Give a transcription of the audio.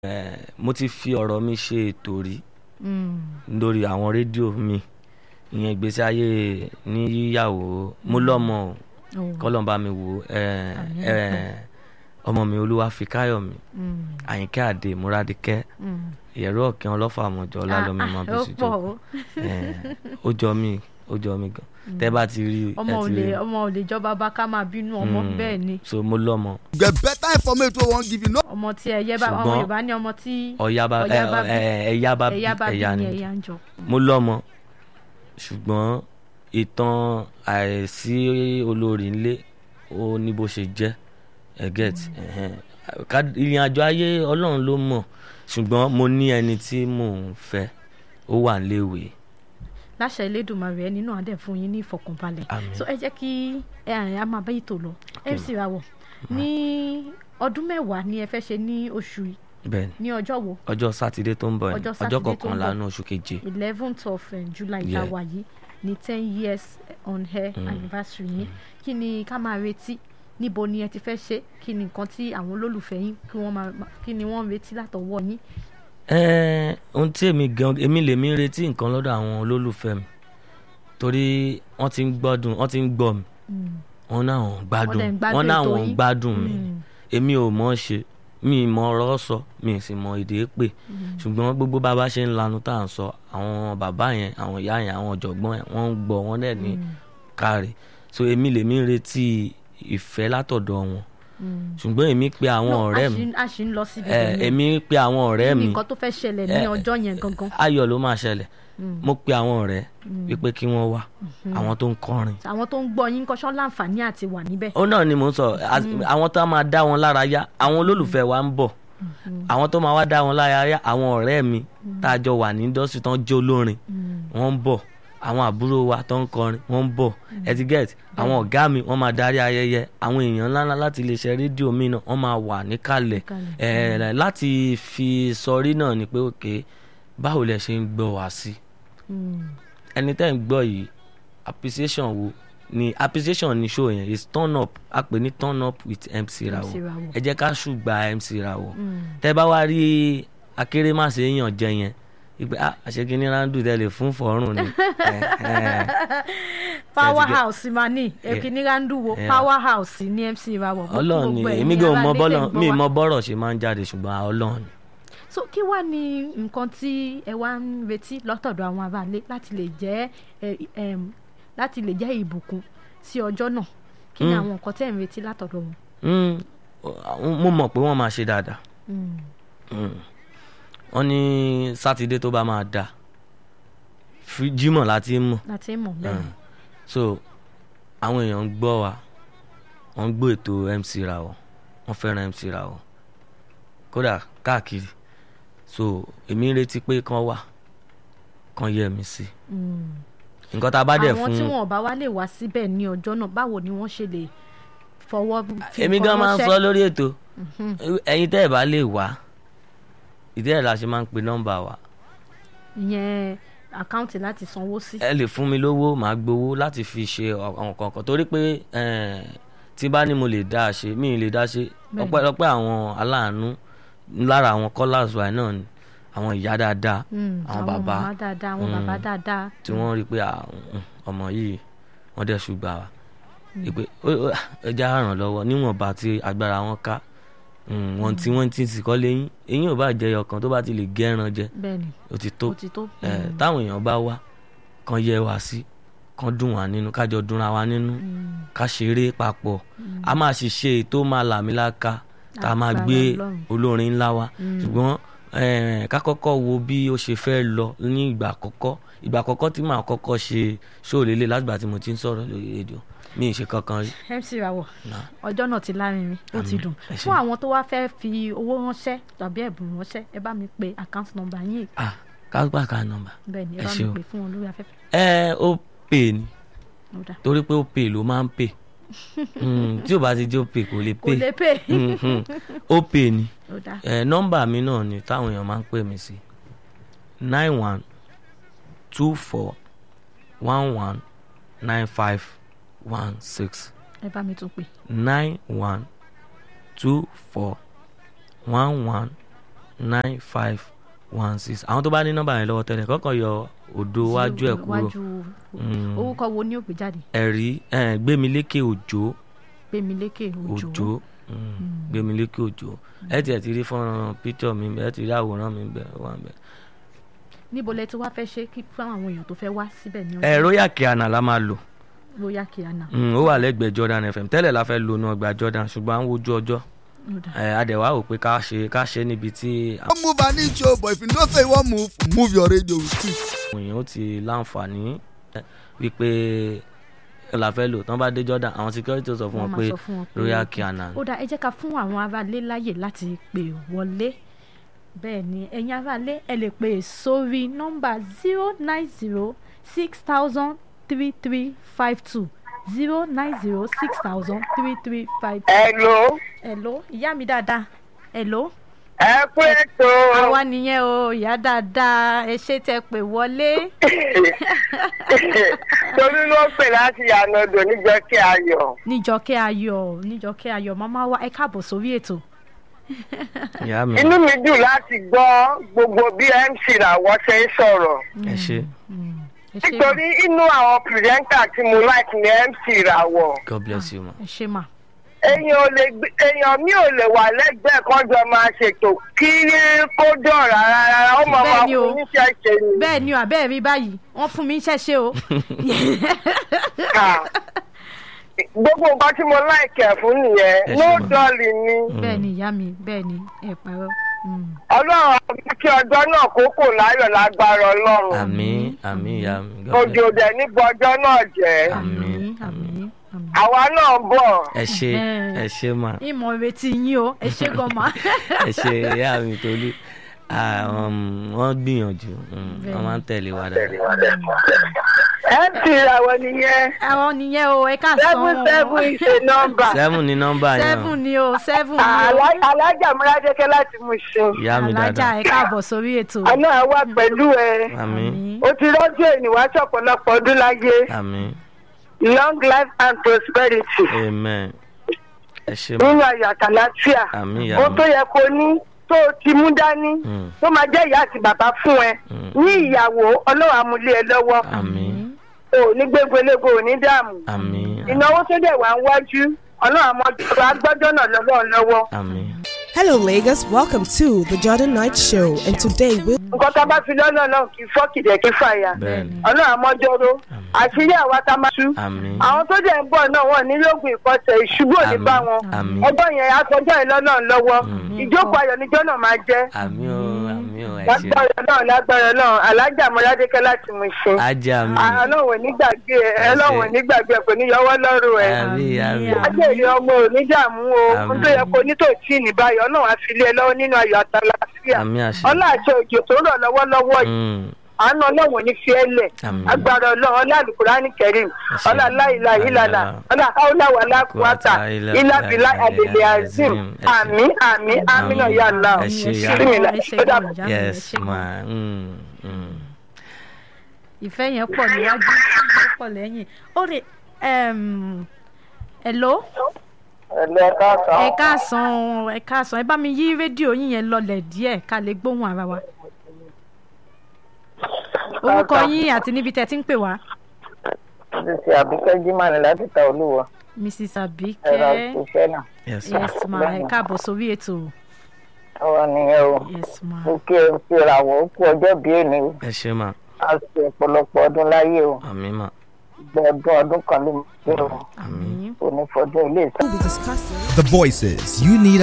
Eh, mo ti fi ọ̀rọ̀ mi ṣe ètò rí Mm. lórí àwọn rédíò mi ìyẹn ìgbésí ayé ní yíyàwó mo lọ́mọ o Oh. kọ́lọ́n bá mi wò ó eh, Àmín. eh, ọmọ mi Olúwafikáyọ̀mí Mm. Àyìnkẹ́ Àdè Múradìkẹ́ Mm. ìyẹ̀rú ọ̀kẹ́ ọlọ́fà àmọ̀jọ ọlálọ́mí Ah, máa ah, bí ó sí pọ̀ jókòó o. Eh, ó jọ mí ó jọ mí gan tẹ́ bá ti rí ọmọ ẹ ò ti lè rí ọmọ ò lè jọba bá ká máa bínú ọmọ Mm. bẹ́ẹ̀ ni so mo lọ́mọ get better information wey wan give you no ọmọ tí ẹyẹ bá ọmọ Ṣùgbọ́n- Yorùbá ní ọmọ tí ọ̀yá bá Ọ̀yá bá ẹ- bí. ẹ- ẹ̀yá bá bí ẹyá bá bí ẹ̀yá ní ni ẹyá ń jọ. mo lọ́mọ ṣùgbọ́n ìtàn àìsí olórí ńlé ó ní bó ṣe jẹ́ ẹ get ẹhẹn. Ká- ìrìn àjò ayé ọlọ́run ló mọ̀ ṣùgbọ́n mo ní ẹni tí mò ń fẹ́ ó wà léwe láṣẹ Elédùmarè ẹni náà á dẹ̀ fún yín ní ìfọkànbalẹ̀ Àmín. so ẹ jẹ́ kí ẹ àrìn á máa bá ètò lọ MC Rawọ ní ọdún mẹ́wàá ni ẹ fẹ́ ṣe ní oṣù yìí bẹ́ẹ̀ ni ní ọjọ́ wo ọjọ́ sátidé tó ń bọ̀ ni Ọjọ́ ọjọ́ Sátidé tó ń kọkànlá bọ̀. ní oṣù keje eleventh of uh, July Yeah. ìta wà yìí ní ten years on air anniversary yín kí ni ká máa retí níbo ni ẹ ti fẹ́ ṣe kí ni nǹkan tí àwọn olólùfẹ́ yín kí wọ́n máa kí ni wọ́n ń retí látọwọ́ yín. Ẹ́ẹ̀, ohun tí èmi gan èmi lèmi ń retí nǹkan lọ́dọ̀ àwọn olólùfẹ́ mi torí wọ́n ti ń gbọ́dùn wọ́n ti ń gbọ́ mi Mm. wọ́n náà ń gbádùn dẹ̀ ń gbádùn wọ́n náà ètò wọ́n ń yín. gbádùn mi Mm. èmi ò mọ̀ ọ́ ṣe mi ì mọ ọ̀rọ̀ sọ mi ì sì mọ èdè pè ṣùgbọ́n gbogbo bàbá ṣe ń lanu tá à ń sọ àwọn bàbá yẹn àwọn ìyá yẹn àwọn ọ̀jọ̀gbọ́n yẹn wọ́n ń gbọ́ wọ́n dẹ̀ ní káre so èmi lèmi ń retí ìfẹ́ látọ̀dọ̀ wọn Mm. ṣùgbọ́n èmi pe àwọn No, ọ̀rẹ́ a mi ṣì ń- a ṣì ń lọ síbi ẹ, ibẹ̀ yẹn. èmi pe àwọn ọ̀rẹ́ Kí ni mi nǹkan tó fẹ́ ṣẹlẹ̀ ní ẹ, ọjọ́ yẹn gangan. ayọ̀ ló máa ṣẹlẹ̀ Mm. mo pe àwọn ọ̀rẹ́ wípé kí wọ́n wá àwọn tó ń kọrin àwọn tó ń gbọ́ yín kọ́ṣọ́ láǹfààní àti wà níbẹ̀. ó náà ni mò ń sọ as- àwọn tó máa dá wọn lára yá àwọn olólùfẹ́ wa ń bọ̀ àwọn tó máa wá dá wọn lára yá àwọn ọ̀rẹ́ mi tá a jọ wà ní indọ́sítì tó ń jó olórin wọ́n ń bọ̀ àwọn àbúrò wa tó ń kọrin wọ́n ń bọ̀ etiquette àwọn ọ̀gá mi wọ́n máa darí ayẹyẹ àwọn èèyàn ńláńlá láti iléeṣẹ́ rédíò mi náà wọ́n máa wà níkàlẹ̀ Níkàlẹ̀. ẹ̀ láti fi sọrí náà ni pé òkè báwo lẹ ṣe ń gbọ́ wá sí Mm. ẹni tẹ́ ń gbọ́ yìí appreciation wo ni appreciation ni show yẹn is turn up a pè ní turn up with MC Rawọ MC Rawọ. ẹ jẹ́ ká ṣùgbà MC Rawọ Mm. tẹ́ bá wá rí akérèmàṣe èèyàn jẹ yẹn ìpè ah àṣekínní rándù tẹ́lẹ̀ fún fọ́ọ̀rùn ni Eh, eh. power get- house ma ní èkìní randuwo Yeah. power house ní MC Rawọ. Mo kí ọlọ́run ni gbogbo ẹ̀yin èmi gan ará mọ ilé bọ́lọ̀ tẹ̀ ń gbọ́ mi wa. mọ bọ́rọ̀ ṣe máa ń jáde ṣùgbọ́n ọlọ́run ni. so kí wàá ní nǹkan tí ẹ wá ń retí lọ́tọ̀dọ̀ àwọn aráalé láti lè jẹ́ ẹ, ẹm, láti lè jẹ́ ìbùkún sí ọjọ́ náà kí ni Mm. àwọn nǹkan tẹ́ ń retí látọ̀dọ̀ wọn. Mm, mo mọ̀ pé wọ́n máa ṣe dáadáa Mm. Mm. wọ́n ní sátidé tó bá máa dà Fri- jímọ̀ láti mọ̀ láti mọ̀ bẹ́ẹ̀ Mm. so àwọn èèyàn ń gbọ́ wa wọ́n ń gbọ́ ètò MC Rawọ wọ́n fẹ́ràn MC Rawọ kódà káàkiri so èmi ń retí pé kán wà kán yẹ mi sí Mm. nǹkan tá a bá dẹ̀ àwọn fún tí wọn ò bá wá lè wá síbẹ̀ ní ọjọ́ náà báwo ni wọ́n ṣe lè fọwọ́ fi èmi nǹkan gan máa ń ránṣẹ́? sọ lórí ètò Mhm. ẹ̀yin tẹ́ ẹ̀ bá lè wá ìdí ẹ̀ la ṣe máa ń pe nọ́mbà wa ìyẹn àkáǹtì láti sanwó sí. ẹ lè fún mi lówó màá gbowó láti fi ṣe àwọn kankan torí pé eh, tí bá ní mo lè dá a ṣe mi ì lè dá a ṣe Bẹ́ẹ̀ni. ọpẹ́lọpẹ́ àwọn aláàánú lára àwọn callers wa náà ni àwọn ìyá dáadáa Mm, àwọn bàbá màmá dáadáa àwọn Mm. bàbá dáadáa. tí wọ́n rí i pé ah, mm, ọmọ yìí wọ́n dẹ̀ ṣùgbà wa ìpè ẹja ràn lọ́wọ́ níwọ̀nba tí agbára wọn ká Mm, wọn tí wọ́n ti sìkọ́ lẹ́yìn eyín ò bá jẹ ọkàn tó bá ti lè gẹ́ran jẹ bẹ́ẹ̀ni ó ti tó ó ti tó. ẹ Mm. táwọn èèyàn bá wá kàn yẹ wá sí kàn dùn wá nínú kájọ dùnra wá nínú Mm. ká ṣeré papọ̀ a máa sì ṣe ètò máa làmìlaka tá a máa Agbára gbé Ọlọ́run. olórin ńlá wa Mm. ṣùgbọ́n eh, ká kọ́kọ́ wo bí ó ṣe fẹ́ lọ ní ìgbà àkọ́kọ́ ìgbà àkọ́kọ́ tí màá kọ́kọ́ ṣe ṣóòlélẹ̀ látìgbà tí mo ti ń sọ̀rọ̀ lórí rédíò mi ì ṣe kankan rí. MC Rawọ Nah. ọjọ́ náà ti lárinrin ó ti Àmín. dùn Ẹ ṣé. fún àwọn tó wá fẹ́ fi owó ránṣẹ́ tàbí ẹ̀bùn ránṣẹ́ ẹ bá mi pe account number yín ah ká gbà ká nọ́mbà. bẹ́ẹ̀ ni ẹ Ẹ bá ṣé mi o. pè fún wọn lórí afẹ́fẹ́ ẹ ó pè ní ó dà torí pé ó pè ló máa ń pè Mm, tí ò bá ti jẹ́ ó pè kò lè kò pè lè pè Mhm. ó pè ní ó dà ẹ nọ́mbà mi náà ni táwọn èèyàn máa ń pè mí sí nine one two four one one nine five one six ẹ bá mi tún pè nine one two four one one nine five one six àwọn tó bá ní nọ́mbà yẹn lọ́wọ́ tẹ́lẹ̀ kọ́kọ́ yọ òdo wájú ẹ̀ kúrò wájú Mm. orúkọ wo ni ó gbé jáde ẹ̀rí eh, gbémilékè òjò gbémilékè òjò òjò mm, gbémilékè òjò ẹ tiẹ̀ ti rí fọ́nrán píktọ̀ mi bẹ́ẹ̀ ẹ ti rí àwòrán mi bẹ́ẹ̀ wà bẹ́ẹ̀. níbo lẹ ti wá fẹ́ ṣe kí fún àwọn èèyàn tó fẹ́ wá síbẹ̀ ní ẹ royal kiana la máa lò lóyà kíáná Mm, ó wà lẹ́gbẹ̀ẹ́ Jordan FM tẹ́lẹ̀ la fẹ́ lo inú ọgbà Jordan ṣùgbọ́n à ń wojú ọjọ́ ẹ adẹ̀wà ò pé ká ṣe ká ṣe níbi tí Don't move an inch oh, but if you know say you wan move, move your radio with it. àwọn èèyàn ó ti láǹfààní eh, wípé la fẹ́ lò tán bá dé Jordan àwọn security ó sọ fún Wọ́n wọn máa pé sọ fún wọn pé- royal kiana ó dá ẹ jẹ́ ká fún àwọn aráalé láyè láti pè wọlé bẹ́ẹ̀ ni ẹ̀yin aráalé ẹ lè pè sórí nọ́mbà zero nine zero six thousand three three five two zero nine zero six thousand three three five two. Hello, hello ìyá mi dáadáa hello ẹ kú ètò. àwa nìyẹn o ìyá dáadáa ẹ ṣe tẹ pè wọlé Torí ló pè láti Yànàdò níjọ́ kí ayọ̀. níjọkẹ́ ayọ̀ níjọkẹ́ ayọ̀ màmá wa ẹ káàbọ̀ sórí ètò ìyá mi Inú mi dùn láti gbọ́ gbogbo bí MC làwọn ṣe ń sọ̀rọ̀. ẹ ṣe ẹ ṣe mà Nítorí inú àwọn pìrìsẹ́ńtà tí mo like ní MC ràwọ̀. God bless you ma ẹ ṣe mà Èèyàn ò lè gbé- èèyàn mi ò lè wà lẹ́gbẹ̀ẹ́ kan jọ máa ṣètò kí kó dọ̀ rárá rárá. Ó máa máa Bẹ́ẹ̀ ni o. fún níṣẹ́ ṣe ni. bẹ́ẹ̀ ni o àbẹ́ẹ̀ rí báyìí wọ́n fún mi iṣẹ́ ṣe o Ah. Gbogbo nǹkan tí mo like ẹ̀ fún nìyẹn. Ẹ ṣe No mà. dolly ni. bẹ́ẹ̀ ni ìyá mi bẹ́ẹ̀ ni ẹ parọ́ Mm. Ọlọ́run á mú kí ọjọ́ náà kókò láyọ̀ lágbára Ọlọ́run. àmín àmín ìyá mi God bless òjò dẹ̀ níbo ọjọ́ náà jẹ́. Àmín, àmín àmín àmín. àwa náà ń bọ̀. ẹ ṣe ẹ ṣe ma ìmọ̀ retí yín o ẹ ṣe gan ma. ẹ ṣe ìyá mi Tolú Ah, um, wọ́n gbìyànjú um, wọ́n máa ń tẹ̀lé wa dáadáa mc làwọn nìyẹn àwọn nìyẹn o ẹ ká sọ seven seven is a number. seven ní nọ́mbà yẹn seven ni o seven ni o Àlá- alájà múradékẹ́ láti mú ṣe. ìyá mi alájà dáadáa ẹ káàbọ̀ sórí ètò àná àwa pẹ̀lú ẹ. àmín o ti rọ́jò ènìwá ṣọ̀pọ̀lọpọ̀ ọdún láyé. àmín long life and prosperity. amen ẹ ṣe ma nínú ayọ̀ àtàlàfíà. àmín ìyá ohun tó mi yẹ kó ní tó o ti mú dání. Mm. tó máa jẹ́ ìyá àti bàbá fún ẹ. Mm. ní ìyàwó ọlọ́run amúlé ẹ lọ́wọ́. àmín o ní gbégbélégbo ò ní dààmú. àmín ìnáwó tó dẹ̀ wá ń wájú ọlọ́run àmọ́jọba agbọ́jọ́ náà lọ́wọ́ lọ́wọ́. àmín Hello, Lagos. Welcome to the Jordan Night Show, and today we'll nǹkan tá a bá fi lọ́nà náà kì í fọ́ kìdẹ̀ kí fàyà. bẹ́ẹ̀ni ọlọ́run àmọ́jọ́rò àṣírí àwa tá a máa tú. àmín àwọn tó dẹ̀ ń bọ̀ náà wọ́n ní lóògùn ìkọsẹ̀ ìṣubú òní Àmín. bá wọn. Àmín. ọgbọ́n yẹn aṣọjọ́ ẹ̀ lọ́nà lọ́wọ́. ìjókòó ayọ̀ níjọ́ náà máa jẹ́. àmín o àmín o ẹ ṣe lágbára náà lágbára náà alájà mọ́ládékẹ́ láti mú ṣe. ajá mi ọlọ́run ò ní gbàgbé ẹ ọlọ́run ò ní gbàgbé ẹ kò ní yọwọ́ lọ́rùn ẹ. àmín àmín ajẹ́rìí ọmọ ò ní dààmú o ohun tó yẹ kó ní tòtí ní báyìí ọlọ́run á fi lé ẹ lọ́wọ́ nínú ayọ̀ àtàlàfíà àmín àṣẹ ọlá àṣẹ òjò tó rọ̀ lọ́wọ́lọ́wọ́ yìí Mm, àánú ọlọ́run ò ní fi ẹ́ lẹ̀ Àmín. agbára ọlọ́run ọlá àlùkùránì kẹrin Àṣẹ. ọlá láìla ìlànà ọlá haúláwà lákùúwàtà Quwwata ìlàbílà illa àdèlè billah azim azim. Ẹ ṣé. àmì àmì àmì náà yà lá Ẹ ṣé, ìyá mi. Bismillah. Ẹ ṣé Ó dàbọ̀. gan-an, ìyá mi, ẹ yes ṣé gan-an. ma mm, mm. ìfẹ́ yẹn pọ̀ níwájú ó pọ̀ lẹ́yìn ó rè ẹm, hello ẹ̀lẹ́ káàkiri. ẹ káàsán ẹ káàsán ẹ bá mi yí rédíò yín yẹn lọlẹ̀ díẹ̀ ká lè gbóhùn ara wa orúkọ yín àti níbi tẹ́ ti ń pè wá ṣe àbíkẹ́ jimá ni láti ta olúwa mrs ẹ̀rọ abike òṣìṣẹ́ náà yes yes ma ẹ káàbọ̀ sórí ètò ọwọ́ nìyẹn o yes ma ó kí ẹ fi ràwọ̀ ó kú ọjọ́ bíi èmi o ẹ ṣe ma a ṣe ọ̀pọ̀lọpọ̀ ọdún láyé o àmín ma gbọ́ ọdún ọdún kan ló ń gbé o àmín. onífọdún ilé ìsìn. be discussing. The voices you need